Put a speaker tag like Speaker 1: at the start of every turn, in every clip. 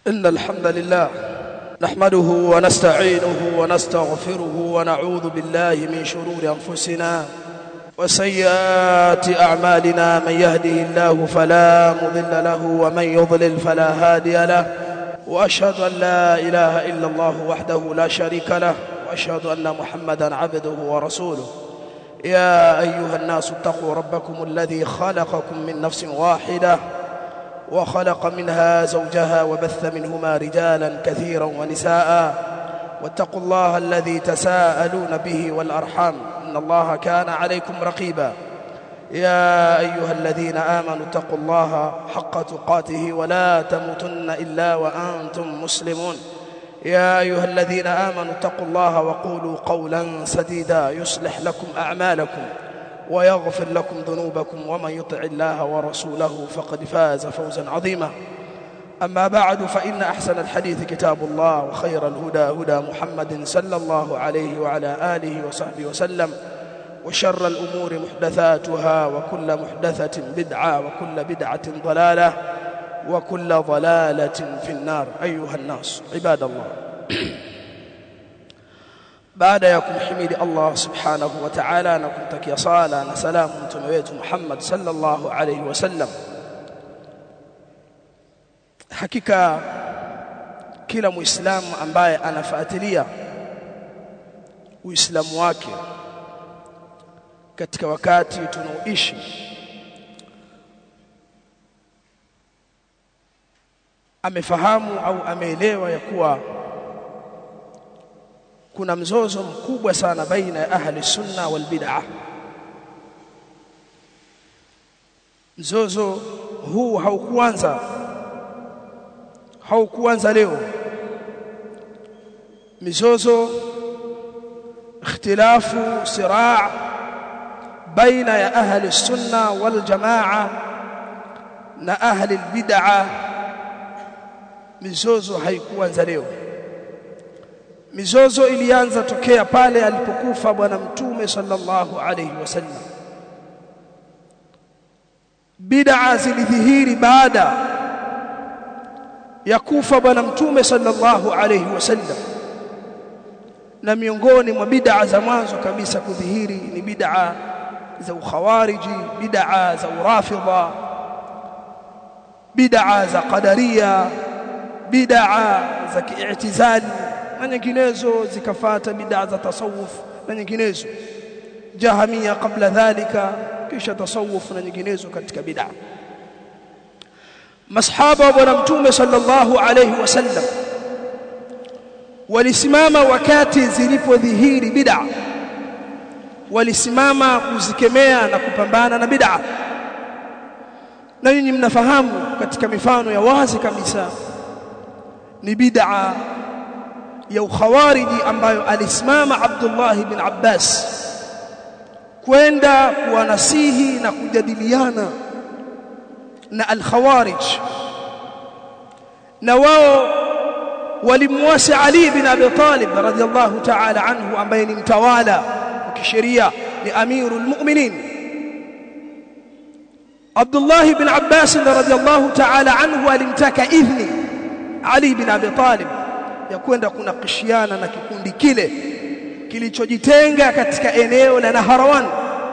Speaker 1: إن الحمد لله نحمده ونستعينه ونستغفره ونعوذ بالله من شرور أنفسنا وسيئات أعمالنا من يهده الله فلا مضل له ومن يضلل فلا هادي له وأشهد أن لا إله إلا الله وحده لا شريك له وأشهد أن محمدا عبده ورسوله يا أيها الناس اتقوا ربكم الذي خلقكم من نفس واحدة وخلق منها زوجها وبث منهما رجالا كثيرا ونساء واتقوا الله الذي تساءلون به والأرحام إن الله كان عليكم رقيبا يا أيها الذين آمنوا اتقوا الله حق تقاته ولا تموتن إلا وأنتم مسلمون يا أيها الذين آمنوا اتقوا الله وقولوا قولا سديدا يصلح لكم أعمالكم ويغفر لكم ذنوبكم ومن يطع الله ورسوله فقد فاز فوزا عظيما أما بعد فإن أحسن الحديث كتاب الله وخير الهدى هدى محمد صلى الله عليه وعلى آله وصحبه وسلم وشر الأمور محدثاتها وكل محدثة بدعة وكل بدعة ضلالة وكل ضلالة في النار أيها الناس عباد الله baada ya kumhimidi Allah subhanahu wa ta'ala na kumtakia sala na salamu mtume wetu Muhammad sallallahu alayhi wasallam hakika kila muislamu ambaye anafuatilia uislamu wake katika wakati tunaoishi amefahamu au ameelewa ya kuwa kuna mzozo mkubwa sana baina ya ahli sunna wal bid'ah mzozo huu haukuanza haukuanza leo mizozo ikhtilafu siraa baina ya ahli sunna wal jamaa na ahli bid'ah mizozo haikuanza leo mizozo ilianza tokea pale alipokufa bwana mtume sallallahu alayhi wasallam bid'a zilidhihiri baada ya kufa bwana mtume sallallahu alayhi wasallam na miongoni mwa bid'a za mwanzo kabisa kudhihiri ni bid'a za ukhawariji bid'a za urafidha bid'a za qadaria bid'a za ki'tizali na nyinginezo zikafata bid'a za tasawuf na nyinginezo jahamia kabla dhalika kisha tasawuf na nyinginezo katika bid'a masahaba wa bwana mtume sallallahu alayhi wasallam walisimama wakati zilipodhihiri bid'a walisimama kuzikemea na kupambana na bid'a na nyinyi mnafahamu katika mifano ya wazi kabisa ni bid'a ya ukhawariji ambayo alisimama Abdullah ibn Abbas kwenda kuwanasihi na kujadiliana na al-khawarij na wao walimwasi Ali ibn Abi Talib radhiyallahu ta'ala anhu ambaye ni mtawala wa kisheria ni amirul mu'minin Abdullah ibn Abbas radhiyallahu ta'ala anhu alimtaka idhni Ali ibn Abi Talib ya kwenda kunakishiana na kikundi kile kilichojitenga katika eneo la Naharawan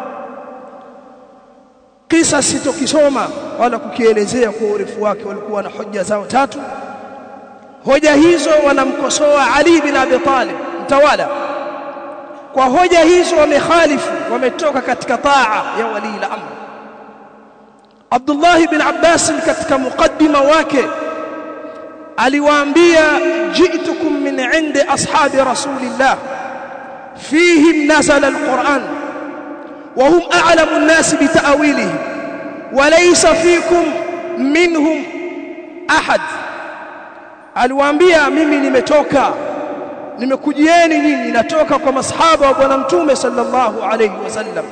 Speaker 1: kisa sitokisoma wala kukielezea kwa urefu wake walikuwa na hoja zao tatu hoja hizo wanamkosoa Ali bin Abi Talib mtawala kwa hoja hizo wamekhalifu wametoka katika taa ya wali al-amr Abdullah bin Abbas katika mukaddima wake aliwaambia ji'tukum min 'indi ashabi rasulillah fihim nazala alquran wa hum a'lamu an-nas bi ta'wilihi wa laysa fikum minhum ahad aliwaambia mimi nimetoka nimekujieni nyinyi natoka kwa masahaba wa bwana mtume sallallahu alayhi wasallam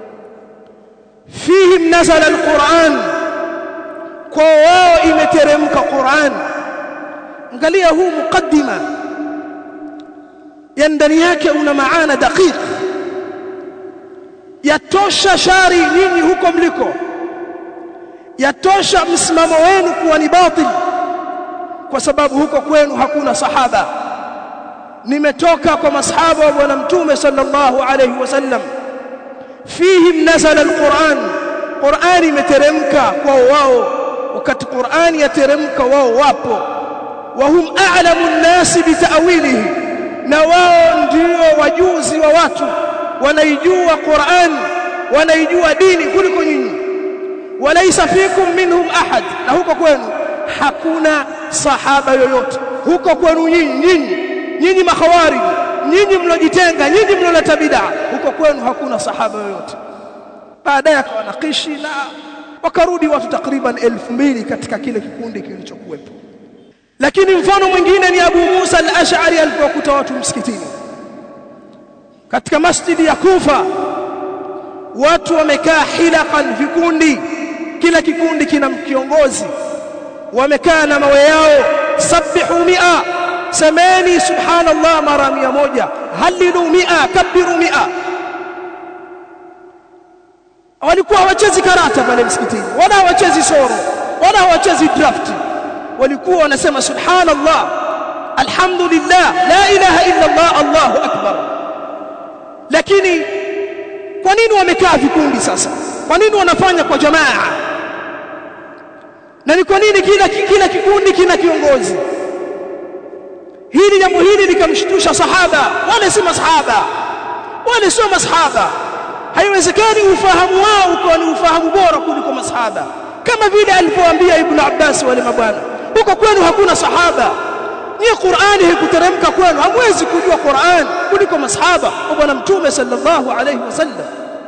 Speaker 1: fihim nazala alquran kwa wao imeteremka Qur'an angalia huu mukaddima ya ndani yake una maana daqiq yatosha shari nyinyi huko mliko yatosha msimamo wenu kuwa ni batil kwa sababu huko kwenu hakuna sahaba nimetoka kwa masahaba wa bwana mtume sallallahu alayhi wasallam fihim nazala alquran Qur'ani imeteremka kwao wao wakati Qur'ani yateremka wao wapo wa hum a'lamu an-nas bita'wilihi na wao ndio wajuzi wa watu wanaijua Qur'an wanaijua dini kuliko nyinyi walaysa fikum minhum ahad na huko kwenu hakuna sahaba yoyote huko kwenu nyinyi nyinyi nyinyi makhawarij nyinyi mlojitenga nyinyi mloleta bid'a huko kwenu hakuna sahaba yoyote baadaye akawanakishi na wakarudi watu takriban elfu mbili katika kile kikundi kilichokuwepo lakini mfano mwingine ni Abu Musa al-Ash'ari alipokuta watu msikitini katika masjidi ya Kufa watu wamekaa hilaqan vikundi kila kikundi kina kiongozi wamekaa na mawe yao sabbihu mi'a semeni subhanallah mara mia moja halilu mi'a kabiru mi'a walikuwa hawachezi karata pale msikitini wala hawachezi soro wala hawachezi draft walikuwa wanasema subhanallah alhamdulillah la ilaha illa allah allahu akbar lakini kwa nini wamekaa vikundi sasa kwa nini wanafanya kwa jamaa na ni kwa nini kila kila kikundi kina kiongozi hili jambo hili likamshtusha sahaba wale si masahaba wale sio masahaba haiwezekani ufahamu wao ukawa ni ufahamu bora kuliko masahaba kama vile alipoambia ibn Abbas wale mabwana huko kwenu hakuna sahaba nyie Qur'ani haikuteremka kwenu hamwezi kujua Qur'an kuliko masahaba wa bwana mtume sallallahu alayhi wasallam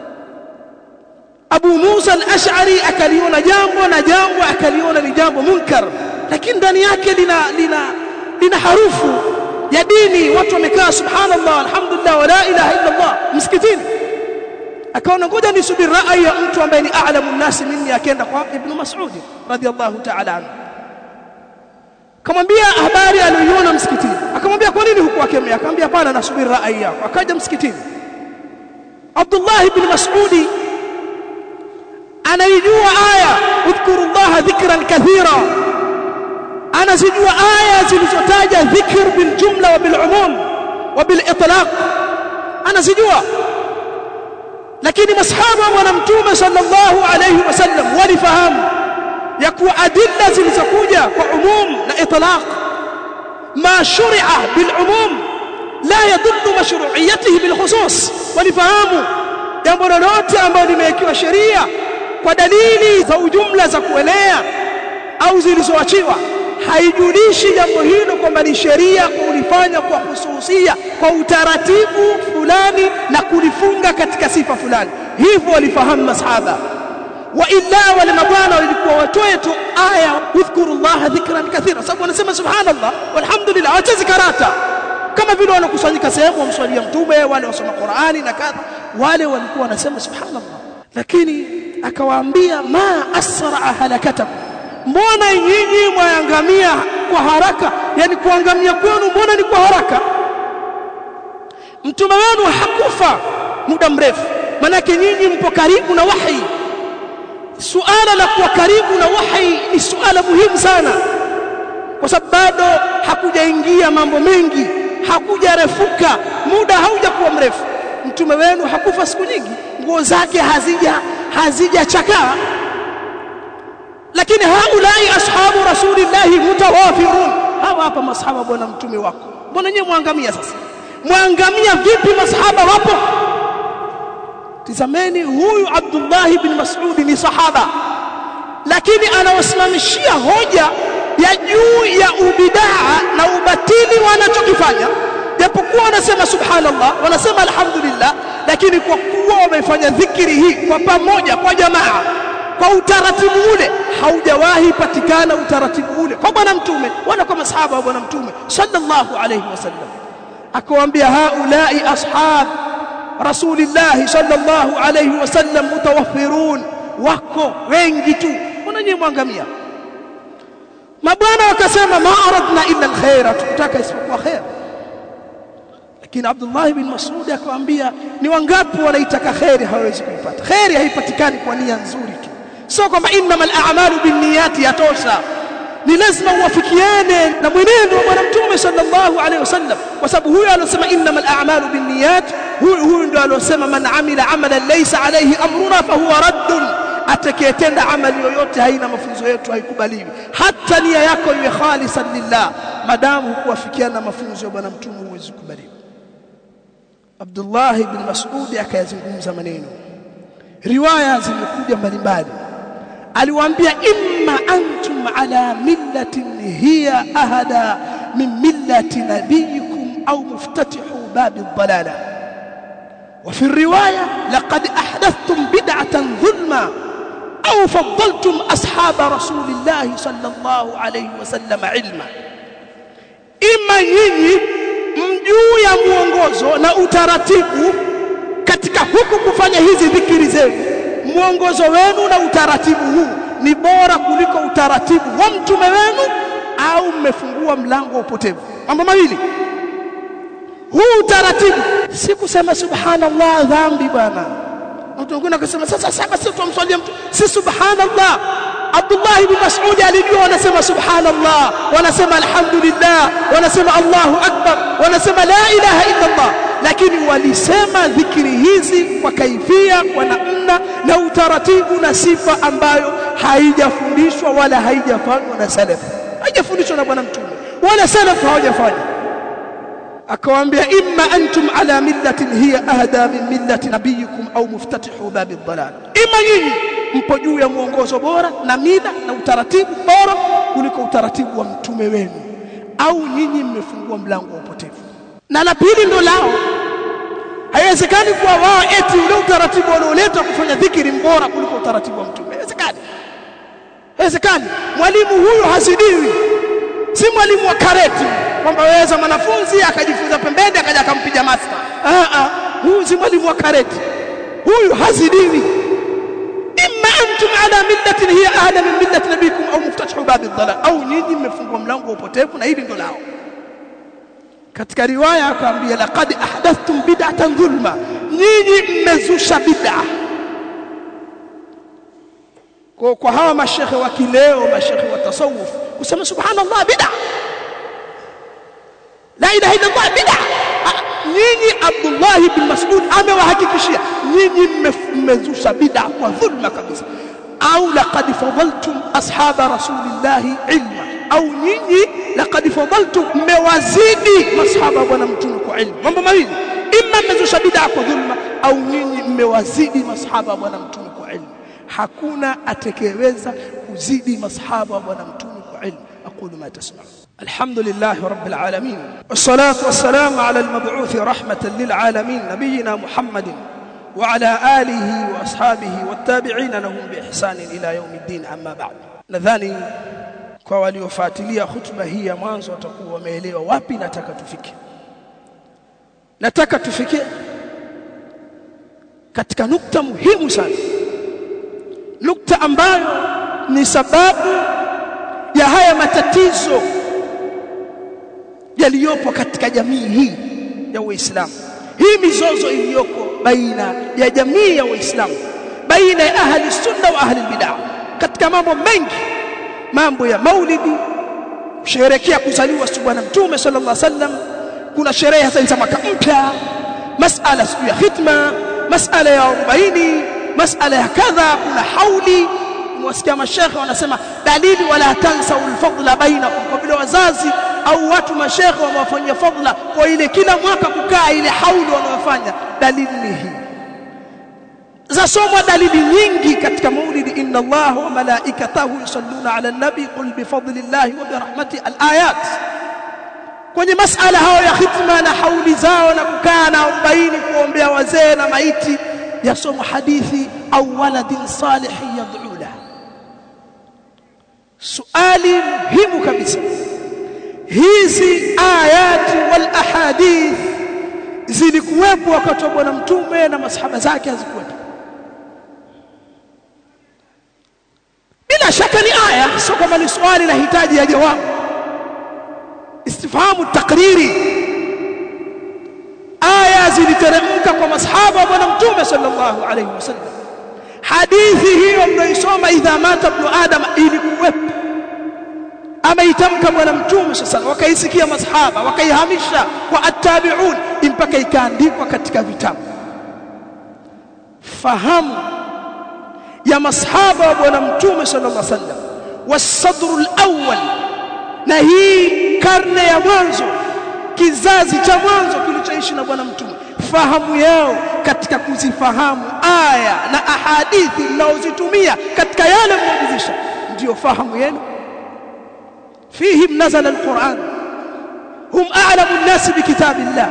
Speaker 1: Abu Musa al-Ash'ari akaliona jambo na jambo akaliona ni jambo munkar lakini ndani yake lina lina lina harufu ya dini watu wamekaa subhanallah alhamdulillah wa la ilaha illa Allah msikitini akaona ngoja nisubiri rai ya mtu ambaye ni a'lamu nasi minni akaenda kwa ibn Mas'ud radiyallahu ta'ala anhu kamwambia habari aliyoiona msikitini akamwambia kwa nini hukuwakemea akamwambia hapana nasubiri rai yako akaja msikitini Abdullah ibn Mas'ud anaijua aya udhkurullaha dhikran kathira anazijua aya zilizotaja dhikr bil jumla wa bil umum wa bil itlaq anazijua lakini masahaba wa bwana mtume sallallahu alayhi wasallam walifahamu ya kuwa adilla zilizokuja kwa umum na itlaq ma shuri'a bil umum la yadullu mashru'iyatihi bil khusus walifahamu jambo lolote ambalo limewekewa sheria kwa dalili za ujumla za kuelea au zilizoachiwa haijulishi jambo hilo kwamba ni sheria kulifanya kwa hususia kwa utaratibu fulani na kulifunga katika sifa fulani hivyo walifahamu masahaba wa illa wale mabwana walikuwa watoe tu aya udhkurullaha dhikran kathira sababu wanasema subhanallah walhamdulillah hawachezi karata kama vile wanakusanyika sehemu wamswalia mtume wale wasoma Qur'ani na kadha wale walikuwa wanasema subhanallah lakini akawaambia ma asra halakatakum mbona nyinyi mwaangamia kwa haraka yani kuangamia kwenu mbona ni kwa haraka mtume wenu hakufa muda mrefu manake nyinyi mpo karibu na wahi suala la kuwa karibu na wahi ni suala muhimu sana kwa sababu bado hakujaingia mambo mengi hakujarefuka muda haujakuwa mrefu mtume wenu hakufa siku nyingi nguo zake hazija hazijachakaa lakini haulai ashabu rasulillahi mutawafirun hawa hapa masahaba bwana mtume wako mbona nyewe mwangamia sasa mwangamia vipi masahaba wapo tizameni huyu Abdullah ibn Mas'ud ni sahaba lakini anawasimamishia hoja ya juu ya ubidaa na ubatili wanachokifanya japokuwa wanasema subhanallah wanasema alhamdulillah lakini kwa kuwa wamefanya dhikri hii kwa pamoja kwa jamaa kwa utaratibu ule haujawahi patikana utaratibu ule kwa bwana mtume wala kwa masahaba wa bwana mtume sallallahu alayhi wasallam akawaambia haulai ashab rasulillah sallallahu alayhi wasallam mutawaffirun wako wengi tu mbona nyinyi mwangamia mabwana wakasema ma aradna illa alkhaira tukutaka isipokuwa khair lakini Abdullah ibn Mas'ud akamwambia ni wangapi wanaitaka khairi hawezi kuipata khairi haipatikani kwa nia nzuri tu sio kwamba innamal a'malu binniyati yatosha ni lazima uwafikiane na mwenendo wa bwana mtume sallallahu alaihi wasallam kwa sababu huyo alosema innamal a'malu binniyat huyu huyu ndio alosema man amila amalan laysa alayhi amruna fahuwa raddun atakayetenda amali yoyote haina mafunzo yetu haikubaliwi hata nia yako iwe khalisan lillah madamu hukuwafikiana na mafunzo ya bwana mtume huwezi kubaliwa Abdullah ibn Mas'ud akayazungumza maneno riwaya zimekuja mbalimbali aliwaambia imma antum ala millatin hiya ahada min millati nabiyikum au muftatihu babi dhalala وفي الرواية لقد أحدثتم بدعة ظلما أو فضلتم أصحاب رسول الله صلى الله عليه وسلم علما إما nyinyi mjuu ya mwongozo na utaratibu katika huku kufanya hizi dhikiri zenu mwongozo wenu na utaratibu huu ni bora kuliko utaratibu wa mtume wenu au mmefungua mlango wa upotevu mambo mawili huu utaratibu si kusema subhanallah dhambi bwana mtu mwingine akasema sasa sasa sisi tumswalia mtu si subhanallah Abdullah ibn Mas'ud alijua wanasema subhanallah wanasema alhamdulillah wanasema Allahu akbar wanasema la ilaha illa Allah lakini walisema dhikri hizi kwa kaifia kwa namna na utaratibu na sifa ambayo haijafundishwa wala haijafanywa na salaf haijafundishwa na bwana mtume wala salaf hawajafanya akawaambia imma antum ala millatin hiya ahda min millati nabiyikum au muftatihu babi dhalal imma nyinyi mpo juu ya mwongozo bora na mila na utaratibu bora kuliko utaratibu wa mtume wenu au nyinyi mmefungua mlango wa upotevu na la pili ndo lao haiwezekani kuwa wao eti ule utaratibu walioleta kufanya dhikiri mbora kuliko utaratibu wa mtume haiwezekani haiwezekani mwalimu huyu hazidiwi si mwalimu wa kareti kwamba waweza mwanafunzi akajifunza pembeni akaja akampiga master ah ah huyu si mwalimu wa kareti huyu hazidiwi imma antum ala millatin hiya ahla min millati nabikum au muftatihu babi dhalal au nyinyi mmefungua mlango wa upotevu na hili ndo lao katika riwaya akaambia laqad ahdathtum bid'atan dhulma nyinyi mmezusha bid'a kwa kwa hawa mashekhe wa kileo mashekhe wa tasawuf kusema subhanallah bid'a la ilaha illa Allah bid'a nyinyi Abdullah ibn Mas'ud amewahakikishia nyinyi mmezusha bid'a kwa dhulma kabisa au laqad fadaltum ashaba rasulillah ilma au nyinyi laqad fadaltum mmewazidi masahaba bwana mtume kwa ilmu mambo mawili imma mmezusha bid'a kwa dhulma au nyinyi mmewazidi masahaba bwana mtume kwa ilmu hakuna atakayeweza kuzidi masahaba wa bwana mtume kwa ilmu aqulu ma tasma'un الحمد لله رب العالمين والصلاة والسلام على المبعوث رحمة للعالمين نبينا محمد وعلى آله وأصحابه والتابعين لهم بإحسان إلى يوم الدين أما بعد nadhani kwa waliofuatilia hutuba hii ya mwanzo watakuwa wameelewa wapi nataka tufike nataka tufike katika nukta muhimu sana nukta ambayo ni sababu ya haya matatizo yaliyopo katika jamii hii ya Uislamu hii mizozo iliyoko baina ya jamii ya Uislamu baina ya ahli sunna wa ahli bid'ah katika mambo mengi mambo ya maulidi kusherehekea kuzaliwa bwana mtume sallallahu alaihi wasallam kuna sherehe hasa za mwaka mpya masala siku ya hitma masala ya 40 masala ya kadha kuna hauli mwasikia mashekhe wanasema dalili wala tansa ulfadla bainakum kwa vile wazazi au watu mashekhe wamewafanyia fadla kwa ile kila mwaka kukaa ile hauli wanayofanya dalili ni hii zasomwa dalili nyingi katika maulidi inna Allah wa malaikatahu yusalluna ala nabi qul bi fadlillahi wa bi rahmati alayat kwenye masala hayo ya khitma na hauli zao na kukaa na 40 kuombea wazee na maiti yasomwa hadithi au waladin salih yad'u la suali muhimu kabisa hizi ayati wal ahadith zilikuwepo wakati wa bwana mtume na masahaba zake hazikuwepo bila shaka ni aya sio kama ni swali la hitaji ya jawabu istifhamu takriri aya ziliteremka kwa masahaba wa bwana mtume sallallahu alayhi wasallam hadithi hiyo mnaisoma idha mata ibn adam ilikuwepo ameitamka bwana mtume sasa wakaisikia masahaba wakaihamisha kwa attabi'un mpaka ikaandikwa katika vitabu fahamu ya masahaba wa bwana mtume sallallahu alaihi wasallam wasadru alawwal na hii karne ya mwanzo kizazi cha mwanzo kilichoishi na bwana mtume fahamu yao katika kuzifahamu aya na ahadithi mnaozitumia katika yale mnaojulisha ndio fahamu yenu fihim nazala alquran hum a'lamu an-nas bikitabillah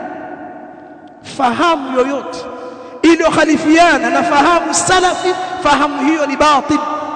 Speaker 1: fahamu yoyote iliyokhalifiana na fahamu salafi fahamu hiyo ni batil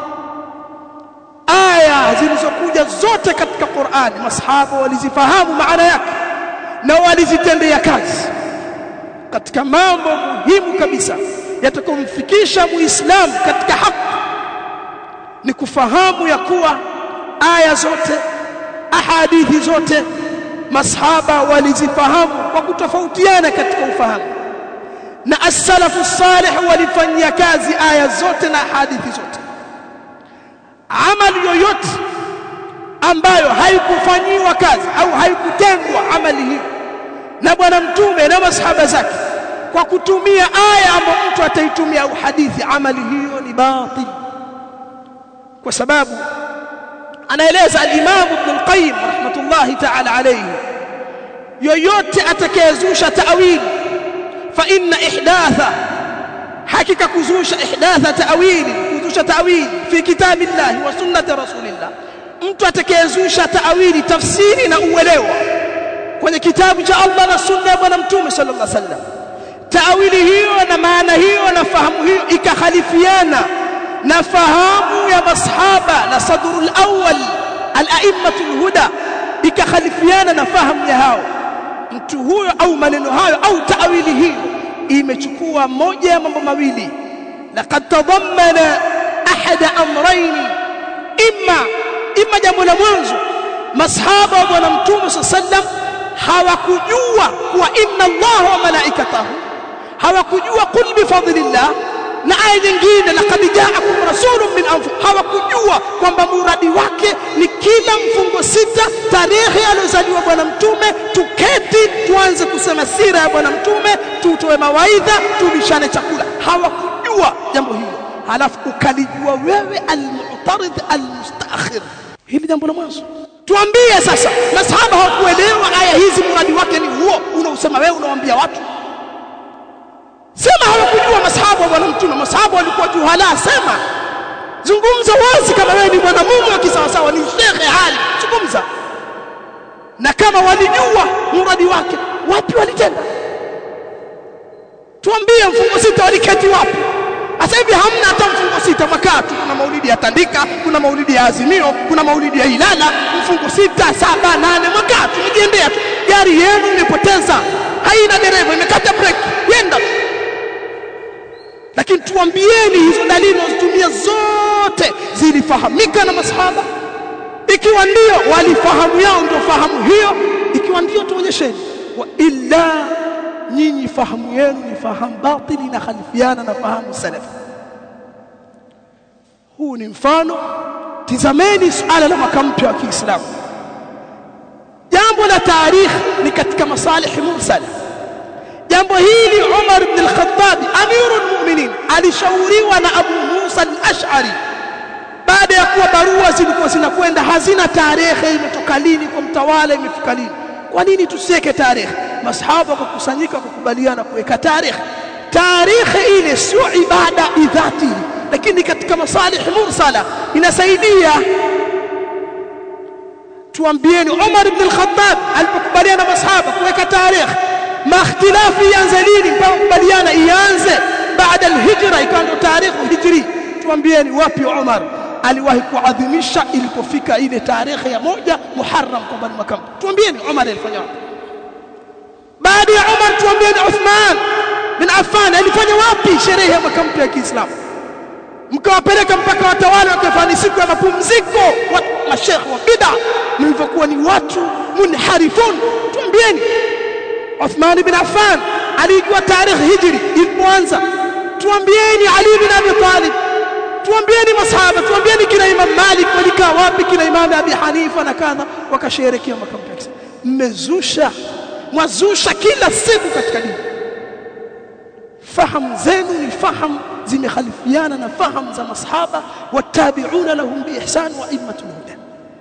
Speaker 1: aya zilizokuja zote katika Qur'ani masahaba walizifahamu maana yake na walizitendea kazi katika mambo muhimu kabisa yatakomfikisha muislamu katika haki ni kufahamu ya kuwa aya zote ahadithi zote masahaba walizifahamu kwa kutofautiana katika ufahamu na as-salafu salih walifanyia kazi aya zote na hadithi zote amali yoyote ambayo haikufanyiwa kazi au haikutengwa amali hiyo na bwana mtume na masahaba zake kwa kutumia aya ambayo mtu ataitumia au hadithi amali hiyo ni batil kwa sababu anaeleza al-Imam Ibn al-Qayyim rahmatullahi ta'ala alayhi yoyote atakayezusha ta'wili fa inna ihdatha hakika kuzusha ihdatha ta'wili kuzusha ta'wili fi kitabillahi wa sunnati rasulillah mtu atakayezusha ta'wili tafsiri na uelewa kwenye kitabu cha Allah na sunna ya bwana mtume sallallahu alaihi wasallam ta'wili hiyo na maana hiyo na fahamu hiyo ikakhalifiana na fahamu ya masahaba na sadrul awwal al-a'immatul huda ikakhalifiana na fahamu ya hao mtu huyo au maneno hayo au taawili hiyo imechukua moja ya mambo mawili laqad tadammana ahada amrayn imma imma jambo la mwanzo masahaba wa bwana mtume sallam hawakujua kuwa inna allaha wa malaikatahu hawakujua qul bi fadlillah na aya nyingine laqad ja'akum rasulun min anfusikum hawakujua kwamba muradi wake ni kila mfungo sita tarehe aliyozaliwa bwana mtume tuketi tuanze kusema sira ya bwana mtume tutoe mawaidha tulishane chakula hawakujua jambo hilo halafu ukalijua wewe almu'tarid almustaakhir hili jambo la mwanzo tuambie sasa masahaba hawakuelewa aya hizi muradi wake ni huo unausema wewe unawaambia watu sema hawakujua masahaba wa bwana mtume masahaba walikuwa juhala sema zungumza wazi kama wewe ni mwanamume wa kisawasawa ni shekhe hali zungumza na kama walijua muradi wake wapi walitenda tuambie mfungo sita waliketi wapi sasa hivi hamna hata mfungo sita makaa tu kuna maulidi ya tandika kuna maulidi ya azimio kuna maulidi ya ilala mfungo sita saba nane makaa tu mjiendea tu gari yenu imepoteza haina dereva imekata breki yenda tu lakini tuambieni hizo dalili unazotumia zote zilifahamika na masahaba ikiwa ndio walifahamu yao ndio fahamu hiyo ikiwa ndio tuonyesheni wa illa nyinyi fahamu yenu ni fahamu batili na khalifiana na fahamu salafi huu ni mfano tizameni suala la mwaka mpya wa Kiislamu jambo la tarikhi ni katika masalihi mursala jambo hili Umar ibn al-Khattab amirul mu'minin alishauriwa na Abu Musa al-Ash'ari baada ya kuwa barua zilikuwa zinakwenda hazina tarehe imetoka lini kwa mtawala imefika lini kwa nini tusiweke tarehe masahaba kukusanyika kukubaliana kuweka tarehe tarehe ile sio ibada idhati lakini katika masalihi mursala inasaidia tuambieni Umar ibn al-Khattab alipokubaliana na masahaba kuweka tarehe makhtilafi ianze lini mpaka kubaliana ianze baada al-hijra ikawa ndio tarehe hijri tuambieni wapi Umar aliwahi kuadhimisha ilipofika ile tarehe ya moja Muharram kwamba ni mwaka tuambieni Umar alifanya wapi baada ya Umar tuambieni Uthman bin Affan alifanya wapi sherehe ya mwaka mpya ya Kiislamu mkawapeleka mpaka watawala wakafanya siku ya mapumziko wa mashekhe wa bid'a mlivyokuwa ni watu munharifun tuambieni Uthman bin Affan alijua tarehe hijri ilipoanza tuambieni Ali bin Abi Talib
Speaker 2: tuambieni masahaba tuambieni kina Imam Malik walikaa wapi kina Imam Abi Hanifa na kadha wakasherehekea makamplex mmezusha mwazusha kila siku katika dini fahamu zenu ni fahamu zimekhalifiana na fahamu za masahaba watabi'una lahum biihsan wa immatul huda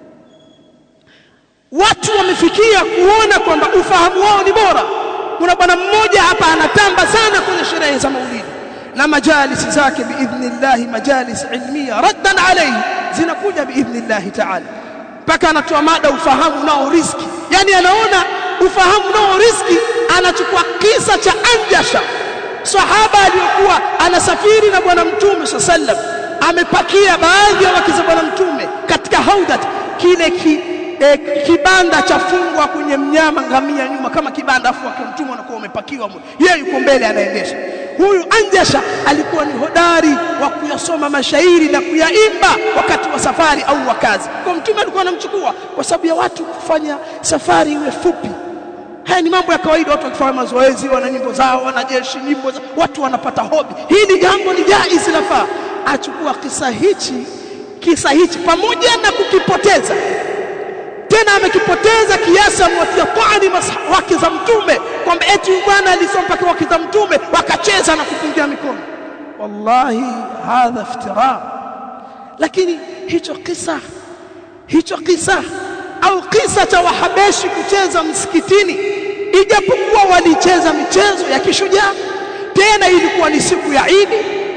Speaker 2: watu wamefikia kuona kwamba ufahamu wao ni bora kuna bwana mmoja hapa anatamba sana kwenye sherehe za maulidi na majalisi zake biidhnillah majalis ilmiya raddan alayhi zinakuja biidhnillah ta'ala mpaka anatoa mada ufahamu nao riski yani anaona ufahamu nao riski anachukua kisa cha anjasha sahaba aliyokuwa anasafiri na bwana mtume sallam amepakia baadhi ya wake za bwana mtume katika haudat kile ki, e, kibanda cha fungwa kwenye mnyama ngamia nyuma kama kibanda afu wake mtume anakuwa umepakiwa yeye yuko mbele anaendesha huyu anjasha alikuwa ni hodari wa kuyasoma mashairi na kuyaimba wakati wa safari au wa kazi kwa mtume alikuwa anamchukua kwa sababu ya watu kufanya safari iwe fupi haya ni mambo ya kawaida watu wakifanya mazoezi wana nyimbo zao wanajeshi nyimbo za watu wanapata hobi hili jambo ni jaiz lafaa achukua kisa hichi kisa hichi pamoja na kukipoteza tena amekipoteza kiasi amwatia taani wake za mtume kwamba eti bwana alisoma mpaka wake za mtume wakacheza na kupungia mikono wallahi hadha iftira lakini hicho kisa hicho kisa au kisa cha wahabeshi kucheza msikitini ijapokuwa walicheza michezo ya kishujaa tena ilikuwa ni siku ya Idi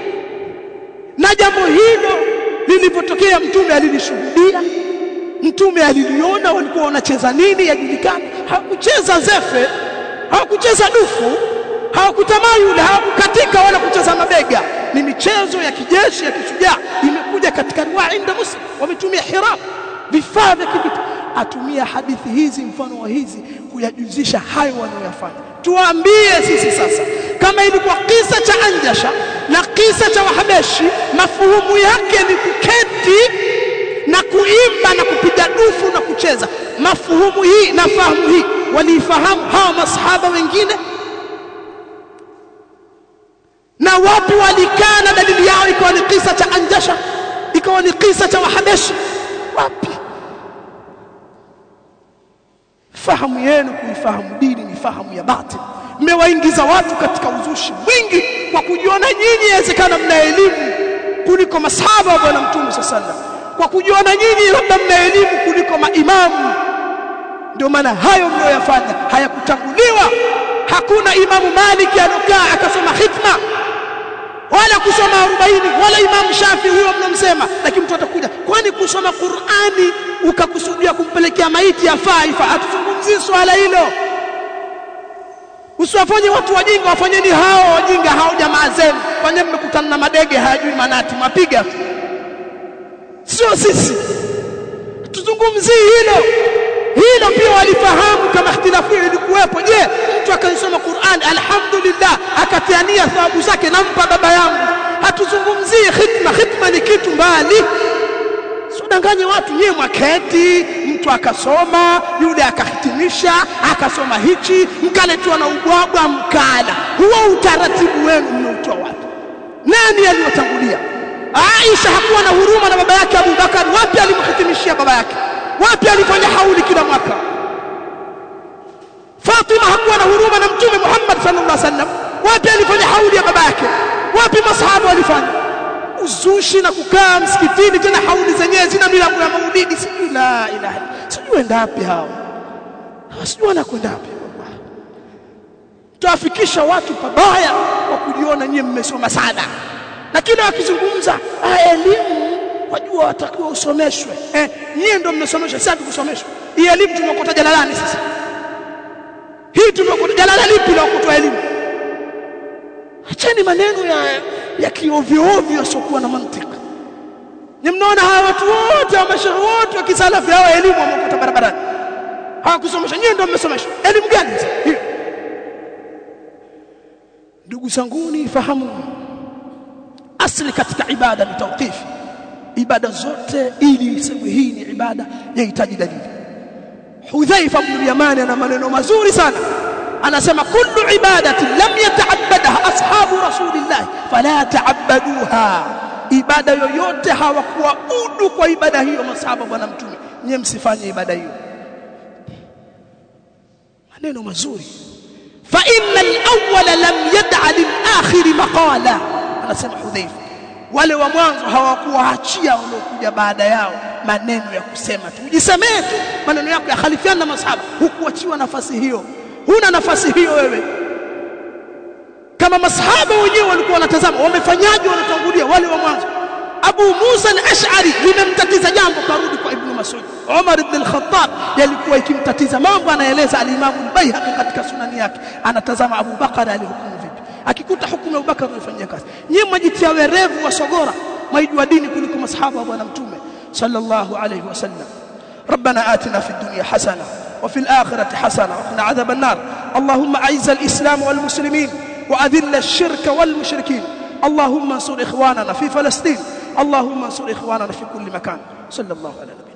Speaker 2: na jambo hilo lilipotokea mtume alilishuhudia mtume aliliona walikuwa wanacheza nini yajulikana hawakucheza zefe hawakucheza dufu hawakutamayula hawakukatika wala kucheza mabega ni michezo ya kijeshi ya kishujaa imekuja katika riwaya inda muslim wametumia hirab vifaa vya kivita atumia hadithi hizi mfano wa hizi kuyajuzisha hayo wanayofanya tuambie sisi sasa kama ilikuwa kisa cha anjasha na kisa cha wahabeshi mafuhumu yake ni kuketi na kuimba na kupiga dufu na kucheza mafuhumu hii na fahamu hii waliifahamu hawa masahaba wengine na wapi walikaa na dalili yao ikawa ni kisa cha anjasha ikawa ni kisa cha wahabeshi wapi fahamu yenu kuifahamu dini ni fahamu ya batil mmewaingiza watu katika uzushi mwingi kwa kujiona nyinyi inawezekana mna elimu kuliko masahaba wa bwana mtume sallallahu kwa kujiona nyinyi labda mna elimu kuliko maimamu ndio maana hayo mnayoyafanya hayakutanguliwa hakuna imamu maliki anokaa akasoma hikma wala kusoma 40 wala imamu shafi huyo mnamsema lakini mtu atakuja kwani kusoma Qur'ani ukakusudia kumpelekea maiti yafaa ifa atuzungumzie swala hilo usiwafanye watu wajinga wafanyeni hao wajinga hao jamaa zenu kwani mmekutana na madege hayajui manati mapiga sio sisi tuzungumzie hilo hilo pia walifahamu kama ikhtilafu ilikuwepo je mtu akaisoma Qur'an alhamdulillah akatiania thawabu zake nampa baba yangu hatuzungumzii khitma khitma ni kitu mbali Usidanganye watu nyewe mwaketi, mtu akasoma, yule akahitimisha, akasoma hichi, mkaletwa na ubwabwa mkala. Huo utaratibu wenu mmeutoa wapi? Nani aliyotangulia? Aisha hakuwa na huruma na baba yake Abu Bakar, wapi alimhitimishia baba yake? Wapi alifanya hauli kila mwaka? Fatima hakuwa na huruma na Mtume Muhammad sallallahu alaihi wasallam, wapi alifanya hauli ya baba yake? Wapi masahaba walifanya? uzushi na kukaa msikitini tena hauli zenyewe zina milango ya maulidi sijui la ilaha sijui enda wapi hao sijui wanakwenda wapi wallahi tuafikisha watu pabaya kwa kujiona nyie mmesoma sana na kila wakizungumza elimu wajua watakiwa usomeshwe eh nyie ndio mmesomeshwa sasa tukusomeshwa hii elimu tumekota jalalani sasa hii tumekota jalala lipi la kutoa elimu acheni maneno ya ya kiovyo ovyo yasiokuwa na mantiki ni mnaona hawa watu wote wa mashauri wote wa kisalafi hawa elimu wamekuta barabarani hawakusomesha nyinyi ndio mmesomesha elimu gani hiyo ndugu zanguni fahamu asli katika ibada ni tawqifi ibada zote ili isemwe hii ni ibada yahitaji dalili Hudhaifa ibn Yamani ana maneno mazuri sana anasema kullu ibadatin lam yata'abbadaha ashabu rasulillah fala ta'abbaduha ibada yoyote hawakuwa udu kwa ibada hiyo masahaba bwana mtume nyie msifanye ibada hiyo maneno mazuri fa inna al-awwala lam yad'a lil-akhir maqala anasema Hudhaifa wale wa mwanzo hawakuwaachia waliokuja baada yao maneno ya kusema tu ujisemee tu maneno yako yakhalifiana na masahaba hukuachiwa nafasi hiyo huna nafasi hiyo wewe kama masahaba wenyewe walikuwa wanatazama wamefanyaje wanatangulia wale wa mwanzo Abu Musa al-Ash'ari limemtatiza jambo karudi kwa Ibn Mas'ud Umar ibn al-Khattab yalikuwa ikimtatiza mambo anaeleza al-Imam al-Baihaqi katika sunani yake anatazama Abu Bakar alihukumu vipi akikuta hukumu ya Abu Bakar anafanyia kazi nyinyi mwajitia werevu wa sogora mwaijua dini kuliko masahaba wa bwana mtume sallallahu alayhi wasallam ربنا آتنا في الدنيا حسنة وفي الآخرة حسنة وقنا عذاب النار اللهم أعز الإسلام والمسلمين وأذل الشرك والمشركين اللهم انصر إخواننا في فلسطين اللهم انصر إخواننا في كل مكان صلى الله على نبينا